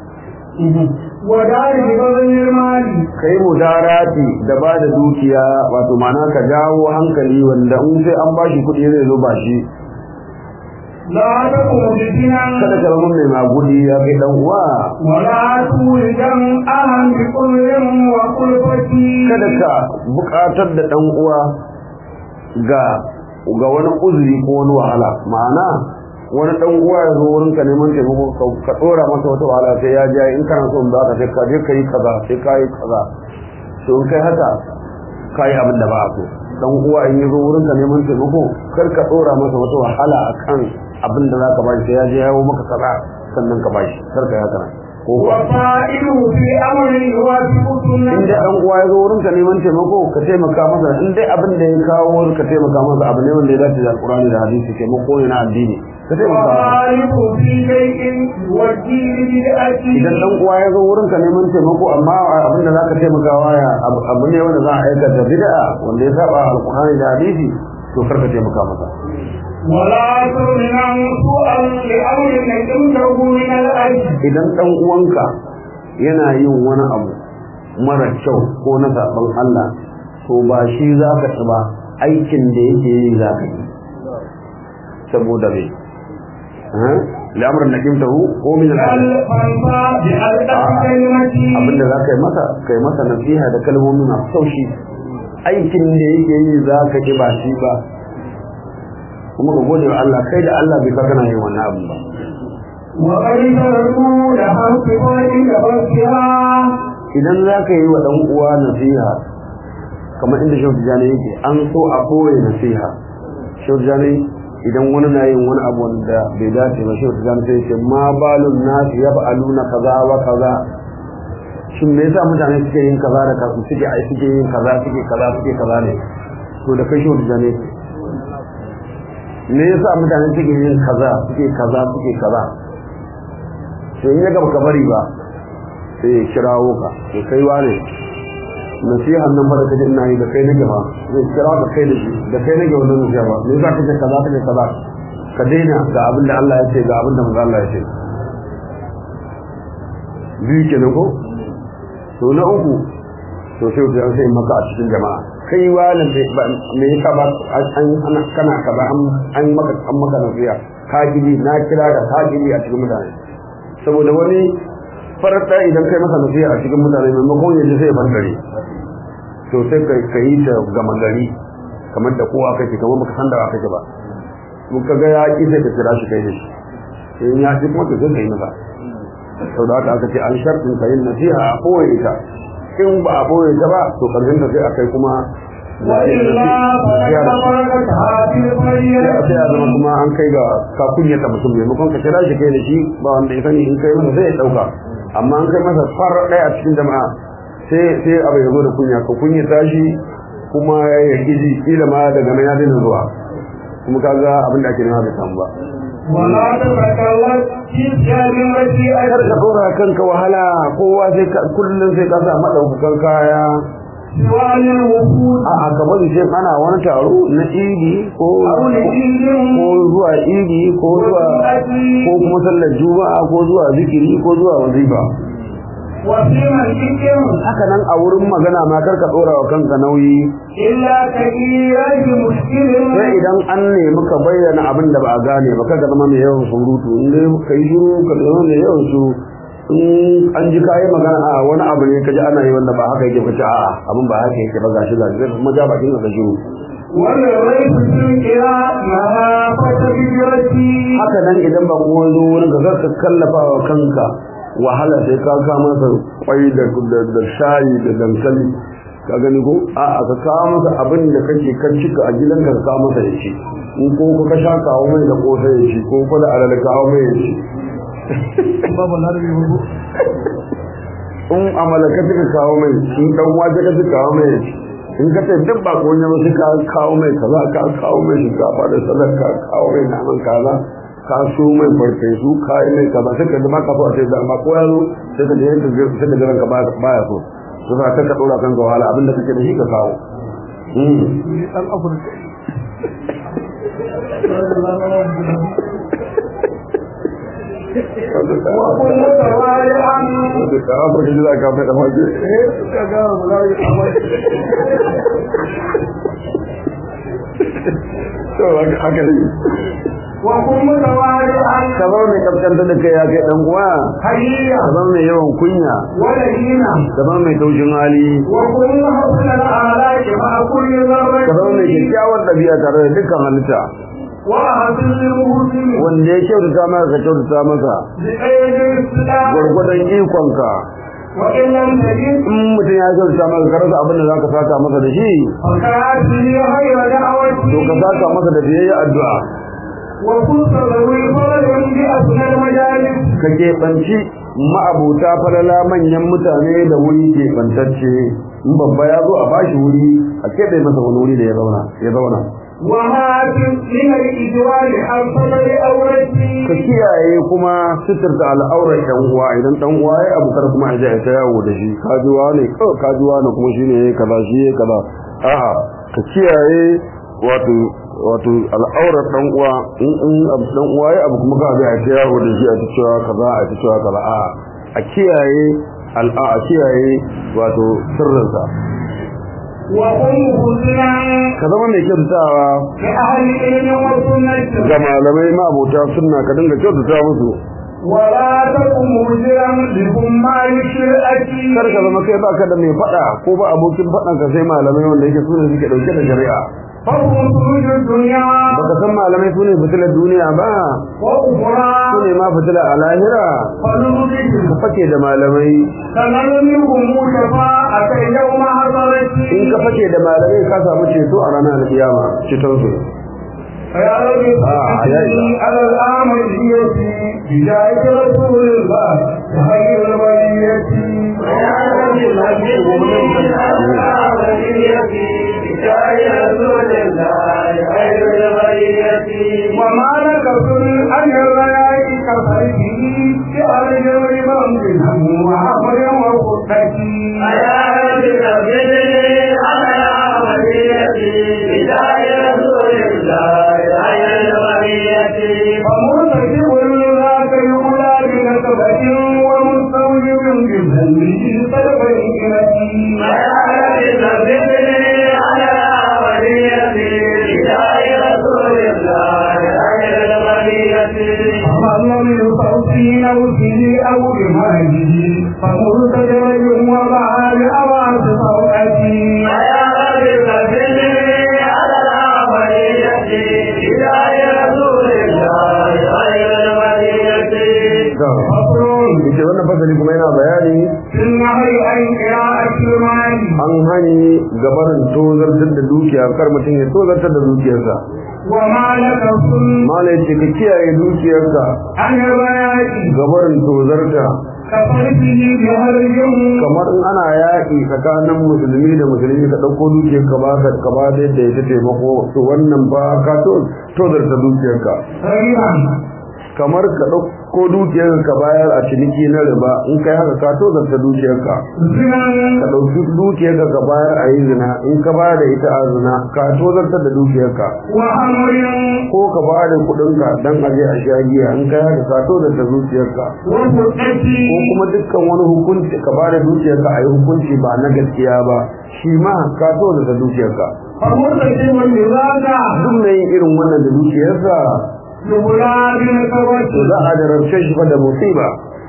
ودار ببذل المال kai mudarati da ba da dukiya wato ma'ana ka jawo hankali wanda in sai an bashi kuɗi zai zo ba shi لا تكن فتنا kada ka zama mai magudi ya kai dan uwa ولا تولدا أهم بكل وقلفة kada ka buƙatar da dan uwa ga ga wani uzuri ko wani wahala ma'ana wani dan uwa ya zo wurin ka neman taimako ka- ka dora masa wata wahala sai ya ja in kana so in ba ka sai ka je ka yi kaza sai ka yi kaza to in kai haka ka yi abin da ba a so dan uwa in ya zo wurin ka neman taimako kar ka dora masa wata wahala akan abin da zaka ba shi sai ya je yawo maka kaza sannan ka ba shi kar ka yi haka nan. ko kuwa وفائده في أمر يوافق in سنة dai dan uwa ya zo wurin ka neman taimako ka taimaka masa in dai abin da ya kawo ka taimaka masa abu ne wanda ya dace da alqur'ani da hadisi taimako ne na addini ka taimaka masa وخالف في شيء والدين بدعته idan dan uwa ya zo wurin ka neman taimako amma abin da zaka taimaka wa ya abu abu ne wanda za a aikata bid'a wanda ya saba alqur'ani da hadisi to kar ka taimaka masa ولا تمنع سوءا لأمر نجمته من الأجر idan dan uwanka yana yin wani abu mara kyau ko na zaben Allah to ba shi za ka ci ba aikin da yake yi za ka yi saboda me la'amar na kimtahu ko min al'adar فانفى بألقى كلمتي abinda za ka yi masa ka yi masa nasiha da kalmomi masu taushi aikin da yake yi za ka ki ba shi ba kuma ka gode wa Allah kai da Allah bai ka kana yin wannan abin ba وقد تركوا لها انتقال كبرتها idan za ka yi wa ɗan uwa nasiha kamar inda shehu tijjani yake an so a ɓoye nasiha shehu tijjani idan wani na yin wani abu wanda bai dace ba shehu tijjani sai ce ma balun nasu ya na kaza wa kaza shin me yasa mutane suke yin kaza da kaza suke ai suke yin kaza suke kaza suke kaza ne to da kai shehu tijjani yake me yasa mutane suke yin kaza suke kaza suke kaza sai in ya gaba ka bari ba sai ya kirawo ka to kai wane nasihan nan ba da kaje ina yi da kai nake ba zai kira ka kai da shi da kai nake wannan nasiha ba me yasa kace kaza kace kaza ka daina ga abin da Allah ya ce ga abin da manzo Allah ya ce biyu kenan ko to na uku to sai ku sai maka a cikin jama'a kai wani me yasa ba an kana kaza an maka an maka nasiha ka gidi na kira da ka gidi a cikin mutane saboda wani farar ɗaya idan kai masa nasiha a cikin mutane maimakon yaji sai bar gari to sai ka yi ta gama gari kamar da kowa kake kamar baka san da wa kake ba mun ka ga ya ki sai ka kira shi kai da shi in ya ci kuma to sai ka yi masa sau da haka aka ce an shartin ka yin nasiha a ɓoye ta in ba a ɓoye ta ba to ƙarshen ta sai a kai kuma وإلا فقد تركتها في sai a sai a zama الطريق kuma an kai ga ka kunyata mutum maimakon ka kira shi kai da shi ba wanda ya sani in kai masa sai ya ɗauka amma an kai masa farar ɗaya a cikin jama'a sai sai abu ya zo da kunya ka kunyata shi kuma ya kiji kila ma daga nan ya daina zuwa kuma kaga abin da ake nema bai samu ba ولا تتكلم في كلمتي kar ka dora kanka wahala kowa sai ka kullum sai ka sa madaukakan kaya سوى الوفود a a ka bari sai ana wani taro na idi ko أو لدين ko zuwa idi ko zuwa ko kuma sallar juma'a ko zuwa zikiri ko zuwa wazifa وفي مسجد haka nan a wurin magana ma kar ka dora wa kanka nauyi إلا كثيرا بمشكل sai idan an nemi ka bayyana abin da ba a gane ba kaga zama mai yawan surutu in dai ka yi shiru ka zama mai yawan su in an ji kayi magana a wani abu ne ka ji ana yi wanda ba haka yake ka ce a abin ba haka yake ba gashi gashi zai kuma ja bakin ka shiru وللريف في القراء مهافة هجرتي haka nan idan ba kuma zo wurin ka ka kallafa wa kanka wahala sai ka ka masa kwai da da da shayi da dankali ka gani ko a a ka kawo masa abin da kake kan cika a gidanka ka kawo masa ya ci in ko ka sha kawo mai da kosa ya ci ko ko da alal kawo mai ya ci babu larabi babu in amala ka cika kawo mai in dan waje ka cika kawo mai ya ci in ka ce duk ba ko ne ba sai ka kawo mai kaza ka kawo mai shinkafa da salak ka kawo mai naman kaza ka so mai farfesu ka yi mai kaza sai ka ji ma ka so a ce da amma ko ya zo sai ka je ka ga sai ka jiran ka ba baya so to za ka ka dora kan ga wahala abinda kake da shi ka kawo mm dan afirka وكل متوالعا da afirka ji za ka mai da mace to haka ne وكل متوالعا ka zama mai kaskanta da kai ya kai dan uwa حييا ka zama mai yawan kunya ولينا ka zama mai taushin hali وكل حسن الآلاء مع كل ka zama mai ذرة kyakkyawar ɗabi'a tare da dukkan halitta وأحسن المسلم wanda ya kyautata maka ka kyautata masa بأيد الإسلام gwargwadon ikonka وإن لم تجد in mutum ya kyautata maka ka rasa abin da za ka saka masa da shi فكاتب غير دعوتي to ka saka masa da biyayya addu'a وكنت ذوي فضل بأسنى المجالس ka keɓanci ma'abuta falala manyan mutane da wuri keɓantacce in babba ya zo a bashi wuri a keɓe masa wani wuri da ya zauna ya zauna وهاتف من الإجوال عن فضل ka أورتي kiyaye kuma sitirta al'aurar ɗan uwa idan ɗan uwa ya abu kar kuma ya ta yawo da shi kajuwa ne kawai kajuwa ne kuma shine yayi kaza shi yayi kaza a'a ka kiyaye wato wato al'aurar dan uwa in in dan uwa ya abu kuma ka ga a ce yawo da shi a cewa kaza a cewa kaza a a kiyaye al'a a kiyaye wato sirrinsa وقم خذنا ka zama mai kyautatawa لأهل العلم والسنة ga malamai ma abota sunna ka dinga kyautata musu ولا تكن مجرا لكم ما يشرئك kar ka zama kai baka da mai fada ko ba abokin fadan ka sai malamai wanda yake sune suke dauke da shari'a فهم خروج الدنيا baka san malamai sune fitilar duniya ba وأخرى sune ma fitila a lahira فنرجهم ka fake da malamai فنرميهم شفاعة يوم حضرتي in ka fake da malamai ka samu ceto a ranar alkiyama ceton su فيا رب آه، يا صلي على الآمنية بداية رسول الله خير البرية ويا رب مجدني على وليتي بشاي رسول الله خير البرية وما لك كل أن الرياء كفرته كأرج الربا منهم وعفر وخطتي ويا رب مجدني على وليتي بشاي رسول الله خير البرية فمرتكب ذاك يولى بنسبة ومستوجب بذنبه فالبينة ويا رب مجدني على وليتي بشاي رسول الله خير البرية فمن من صوته نوته أو بماله فمرتجل وضع بأواس صوته ويا رب فزدني على العملية بداية رسول الله خير البرية فصل ita wannan fasali kuma yana bayani في النهي عن قراءة المال an hani gabarin tozartar da dukiya kar mutum ya tozartar da dukiyarsa وما لك صل mala yace ka kiyaye dukiyarka عن البيات gabarin tozarta كفرته بهرج kamar in ana yaƙi tsakanin musulmi da musulmi ka ɗauko dukiyar ka ba ka ka ba da yadda ya ta taimako to wannan ba ka to tozarta dukiyarka ربا kamar ka ɗauko dukiyar ka bayar a ciniki na riba in kai haka ka tozarta dukiyarka ka زنا ɗauki dukiyarka ka bayar a yi zina in ka bayar da ita a zina ka tozartar da dukiyarka وأمر ko ka ba da kuɗinka don a je a sha giya in kai haka ka tozarta dukiyarka وفتتي ko kuma dukkan wani hukunci ka ba da dukiyarka a yi hukunci ba na gaskiya ba shi ma ka tozarta dukiyarka فمرتكب لذاك duk mai yin irin wannan da dukiyarsa يبلى to بنسبته za a jarabce shi fa da musiba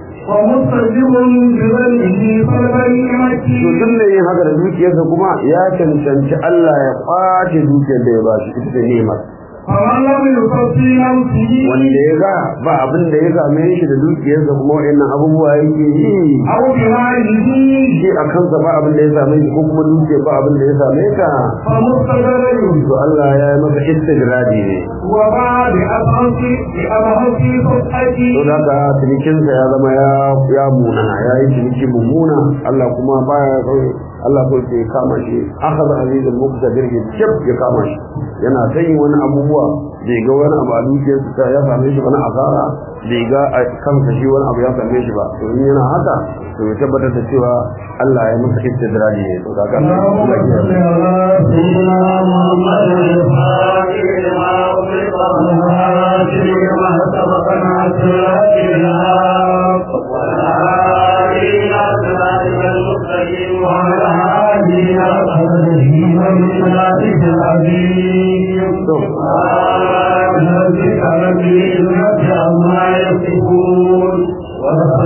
ومستجب بذنبه فالبينة to duk mai yin haka da dukiyarsa kuma ya cancanci Allah ya kwace dukiyar da ya ba shi ita da nemar فمن لم يصفي نفسه wanda ya ga ba abin da ya same shi da dukiyarsa kuma wa'annan abubuwa yake yi أو بماله shi a kansa ba abin da ya same shi ko kuma dukiyar ba abin da ya same ka فمستدرج to Allah ya yi masa istidradi ne وبعد أبهص بأبهص فتحتي to da ka cinikinsa ya zama ya ya munana ya yi ciniki mummuna Allah kuma baya kawai Allah ko ke kama shi akhadha azizul muqtadir ya cip ya kama shi yana ta yin wani abubuwa bai ga wani abu a dukiyarsa ta ya same shi wani asara bai ga a kansa shi wani abu ya same shi ba to in yana haka to ya tabbatar da cewa Allah ya masa istidraji ne to kaga اللهم Allah صل ya على سيدنا محمد الفاتح لما أغلق والهادي لما سبق ناصر الحق والهادي إلى صراطك المستقيم وعلى وعلى آله وصحبه ومن العظيم سبحان ربك رب العزة عما يصفون